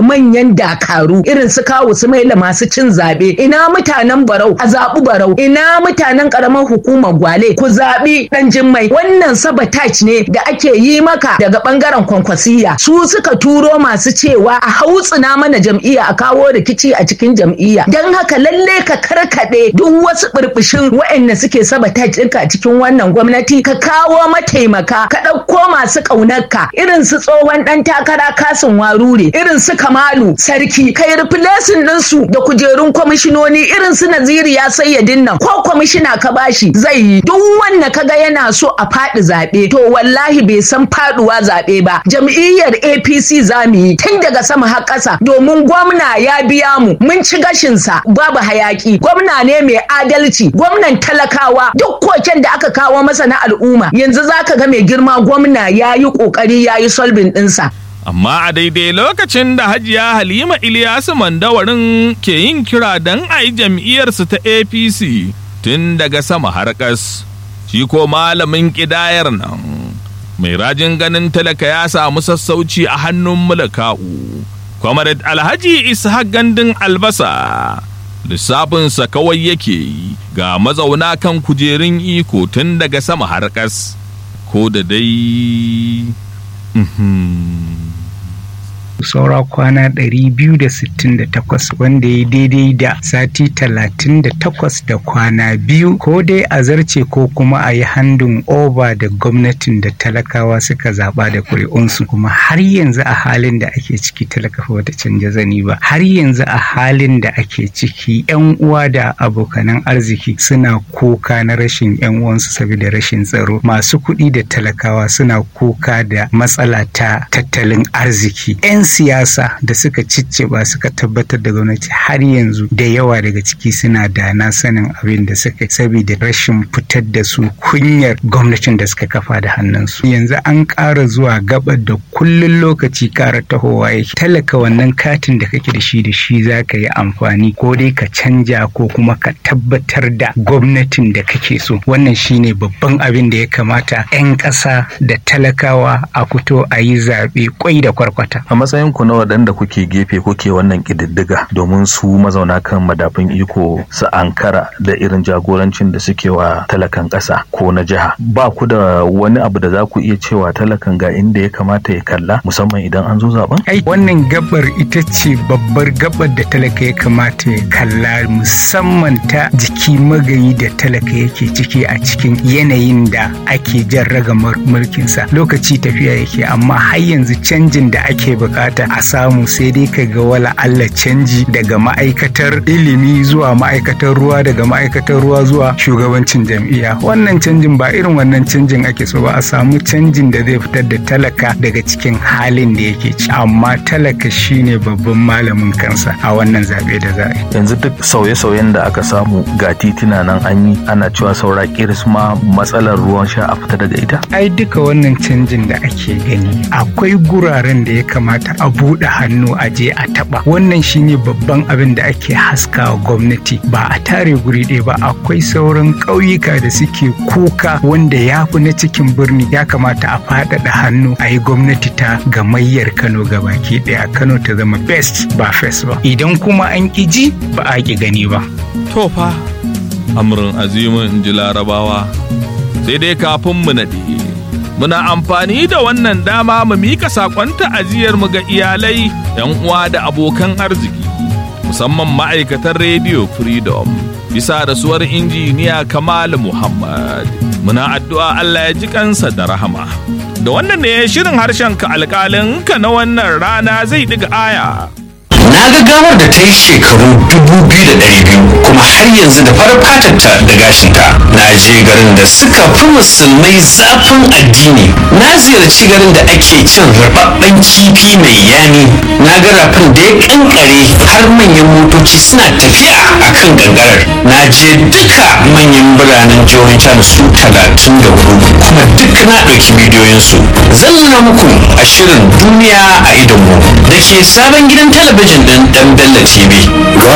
manyan dakaru irin su kawo su maila masu cin zaɓe ina mutanen barau a zaɓi barau ina mutanen ƙaramar hukumar gwale ku zaɓi ɗan jimmai wannan sabotage ne da ake yi maka daga ɓangaren kwankwasiya su suka turo masu cewa a hautsina mana jam'iyya a kawo rikici a cikin jam'iyya don haka lalle ka karkaɗe duk wasu ɓirɓishin waɗanda suke sabotage ɗinka a cikin wannan gwamnati ka kawo mataimaka ka ɗauko masu ƙaunarka irin su tsohon ɗan takara kasin warure irin su kamalu sarki kai replacing ɗinsu da kujerun kwamishinoni irin su naziri ya sayyadin nan ko kwamishina ka bashi zai yi duk wanda kaga yana so a faɗi zaɓe to wallahi bai san faɗuwa zaɓe ba jam'iyyar apc za mu yi tun daga sama har ƙasa domin gwamna ya biya mu mun ci gashinsa babu hayaki gwamna ne mai adalci gwamnan talakawa duk koken da aka kawo masa na al'umma yanzu zaka ga mai girma gwamna ya yi ƙoƙari ya yi solving ɗinsa Amma a daidai lokacin da Hajiya Halima Ilyasu Mandawarin ke yin kira don a yi jam'iyyarsu ta APC tun daga sama har ƙas, shi ko malamin ƙidayar nan. Mai rajin ganin talaka ya samu sassauci a hannun mulka'u. Comrade Alhaji Ishaq Gandun Albasa. Lissafinsa kawai yake yi ga mazauna kan kujerun iko tun daga sama har ƙas. Ko da dai. saura kwana 268 wanda ya daidai da sati 38 da kwana biyu ko dai a zarce ko kuma a yi handin over da gwamnatin da talakawa suka zaba da kuri'unsu kuma har yanzu a halin da ake ciki talakafa wata canja zani ba har yanzu a halin da ake ciki yan uwa da abokanan arziki suna kuka na rashin yan uwansu saboda rashin tsaro masu kuɗi da talakawa suna kuka da matsala ta tattalin arziki 'yan siyasa da suka cicciba suka tabbatar da gwamnati har yanzu da yawa daga ciki suna da na sanin abin da suka saboda rashin fitar da su kunyar gwamnatin da suka kafa da hannunsu yanzu an ƙara zuwa gabar da kullun lokaci ƙara tahowa yake talaka wannan katin da kake da shi da shi za ka yi amfani ko dai ka canja ko kuma ka tabbatar da gwamnatin da kake so wannan shine babban abin da ya kamata 'yan ƙasa da talakawa a fito a yi zaɓe kwai da kwarkwata a matsayin ku na waɗanda kuke gefe kuke wannan ƙididdiga domin su mazauna kan madafin iko su ankara da irin jagorancin da suke wa talakan ƙasa ko na jiha ba ku da wani abu da za ku iya cewa talakan ga inda ya kamata ya kalla musamman idan an zo zaben ai wannan gabar ita ce babbar gabar da talaka ya kamata ya kalla musamman ta jiki magayi da talaka yake ciki a cikin yanayin da ake jan ragamar mulkinsa lokaci tafiya yake amma har yanzu canjin da ake bukata a samu sai dai ka ga wala Allah canji daga ma'aikatar ilimi zuwa ma'aikatar ruwa daga ma'aikatar ruwa zuwa shugabancin jam'iyya wannan canjin ba irin wannan canjin ake so ba a samu canjin da zai fitar da talaka daga cikin halin da yake ci amma talaka shine babban malamin kansa a wannan zaɓe da za a yi yanzu duk sauye-sauyen da aka samu ga titina nan an yi ana cewa saura kiris ma matsalar ruwan sha a fita daga ita ai duka wannan canjin da ake gani akwai guraren da ya kamata a buɗe hannu a je a taɓa wannan shine babban abin da ake haskawa gwamnati ba a tare guri ɗaya ba akwai sauran ƙauyuka da suke kuka wanda ya fi na cikin birni ya kamata a faɗaɗa hannu a yi gwamnati ta gamayyar kano gabaki ɗaya kano ta zama best ba first ba idan kuma an ƙi ji ba a ƙi gani ba To fa, amurin azimin in ji larabawa, sai dai kafin mu naɗe. Muna amfani da wannan dama mu mika saƙon ta'aziyar mu ga iyalai, 'yan uwa da abokan arziki, musamman ma'aikatan Radio Freedom, bisa rasuwar injiniya Kamal Muhammad. Muna addu'a Allah ya ji kansa da rahama. Da wannan ne shirin harshen ka alƙalin ka na wannan rana zai ɗiga aya. na ga gawar da ta yi shekaru dubu biyu da ɗari biyu kuma har yanzu da farar fatarta da gashinta na je garin da suka fi musulmai zafin addini na ziyarci garin da ake cin rababben kifi mai yani na ga rafin da ya kankare har manyan motoci suna tafiya a kan gangarar na je duka manyan biranen jihohin can su talatin da hudu kuma duk na ɗauki bidiyoyinsu zan nuna muku a shirin duniya a idonmu da ke sabon gidan talabijin ɗin ɗan Bello TV.